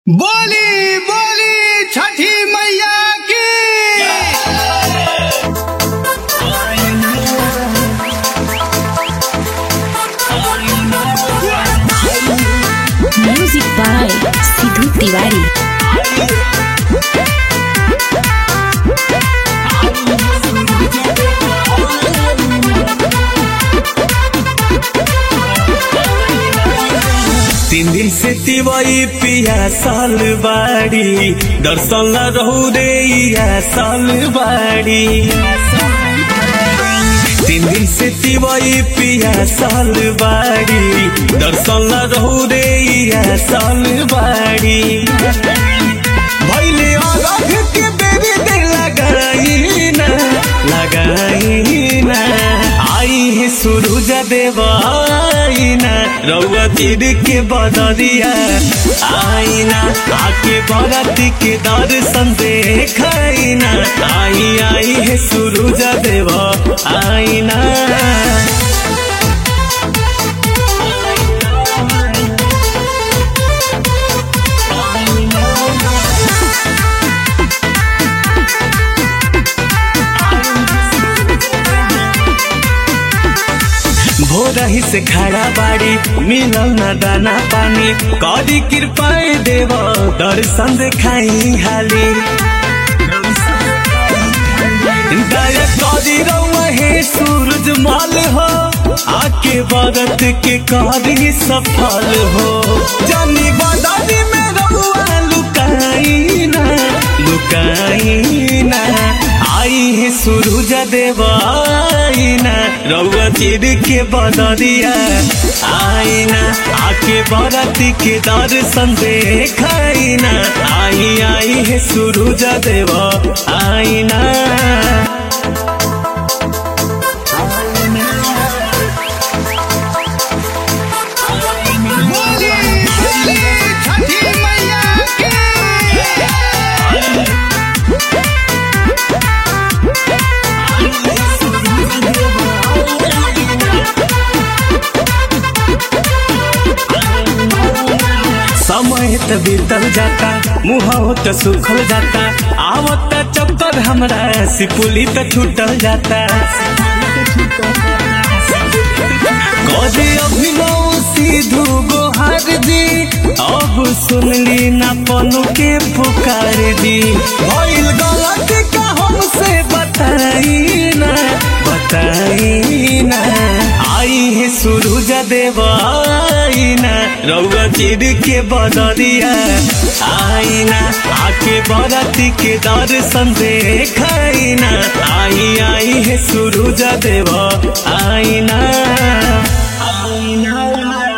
बोली बोली छठी मैया की Music by Sidhu Tiwari. तीन दिन से तिवई पिया साल बाड़ी दर्शन ला रहू रे या साल बाड़ी तीन दिन से तिवई पिया साल बाड़ी दर्शन ला रहू रे या साल बाड़ी भैले अरघ के बेरी दे लगाई ना लगाई ना आई है सूरज देवाई ना रउआ तीर के बदरिया आई ना आके बरती के दर्शन देखाई ना आई आई है सूरज देवा आई ना भोरही से खड़ा बाड़ी मिलल न दाना पानी करी कृपाए देव दर्शन देखाई हाली दया करी रउआ हे सूरज माल हो आके बरत के करी सफल हो जानी बदारी में रउआ लुकाई ना लुकाई ना आई है सूरज देवाई ना रउआ चिर के बदरिया आई ना आके बरती के दर्शन देखाई ना आई आई है सूरज देवा आई ना बोली बोली छठी मैया की समय त बीतल जाता मुँह त सुखल जाता आवत चक्कर हमरा सिपुली त छूटल जाता कदे अभिनव सिधु गोहार दी अब सुनली ना पनु के पुकार दी भइल गलत का हमसे बताई ना बताई ना आई है सूरज देवाई ना रउआ चिर के बदरिया आई ना आके बरती के दर्शन देखाई ना आई आई है सूरज देवा आई ना आई ना